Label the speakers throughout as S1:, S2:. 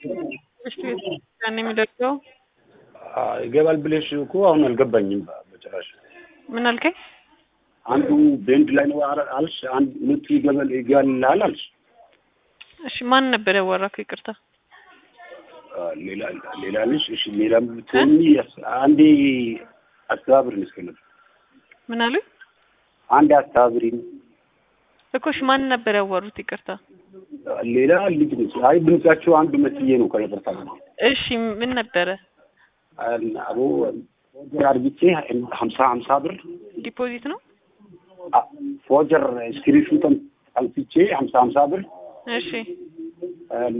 S1: እሺ ያን የሚደርሰው
S2: ይገባል ብለሽ እኮ አሁን አልገባኝም በጭራሽ።
S1: ምን አልከኝ?
S2: አንዱ ቤንድ ላይ ነው አረ- አልሽ፣ አንድ ሁለቱ ይገባል ይገባልሃል አልሽ።
S1: እሺ ማን ነበር ያወራከው? ይቅርታ
S2: አ፣ ሌላ ሌላ ልሽ እሺ፣ ሌላ ብትሆኚ ያስ- አንዴ አስተባብሪን እስከ ነበር
S1: ምን አሉኝ
S2: አንድ አስተባብሪን።
S1: እኮ እሺ ማን ነበር ያወሩት? ይቅርታ
S2: ሌላ ልጅ ነች። አይ ድምጻቸው አንድ መስዬ ነው ከይቅርታ ጋር
S1: እሺ ምን ነበረ?
S2: አቦ ፎጀር አድርጊቼ ሀምሳ ሀምሳ ብር
S1: ዲፖዚት ነው?
S2: አ፣ ፎጀር ስክሪንሹትን አንስቼ ሀምሳ ሀምሳ ብር
S1: እሺ
S2: አም፣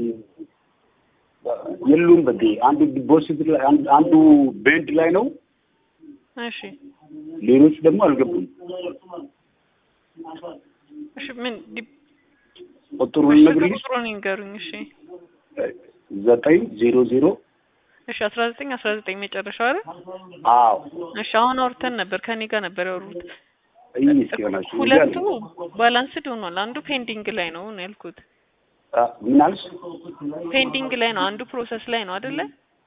S2: የሉም በዴ አንዱ ዲፖዚት ላይ አንድ- አንዱ ቤንድ ላይ ነው።
S1: እሺ
S2: ሌሎች ደግሞ አልገቡም።
S1: እሺ ምን ዲ-
S2: ቁጥሩን
S1: እሺ
S2: ነግሪኝ።
S1: ቁጥሩን ይንገሩኝ። እሺ
S2: ዘጠኝ ዜሮ ዜሮ
S1: እሺ አስራ ዘጠኝ አስራ ዘጠኝ መጨረሻው አይደል?
S2: አዎ
S1: እሺ አሁን አውርተን ነበር ከኔ ጋር ነበር ያወሩት።
S2: ይህ እስኪሆናችሁ
S1: ሁለቱ ባላንስድ ሆኗል። አንዱ ፔንዲንግ ላይ ነው ነው ያልኩት።
S2: ምን አልሽ?
S1: ፔንዲንግ ላይ ነው፣ አንዱ ፕሮሰስ ላይ ነው አይደለ?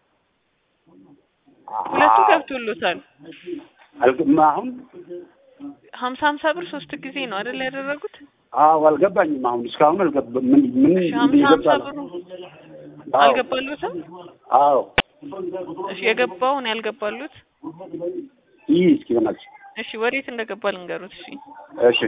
S1: ሁለቱ ገብቶሎታል።
S2: አልገማ አሁን
S1: ሀምሳ ሀምሳ ብር ሶስት ጊዜ ነው አይደለ ያደረጉት?
S2: አዎ አልገባኝም። አሁን እስካሁን አልገባ ምን ምን
S1: እሺ ሀምሳ ሀምሳ
S2: እንደገባ
S1: ብሩ
S2: አዎ
S1: አልገባሉትም?
S2: አዎ
S1: እሺ የገባውን ያልገባሉት?
S2: ይህ እስኪሆናችሁ
S1: እሺ ወዴት እንደገባ ልንገሩት። እሺ
S2: እሺ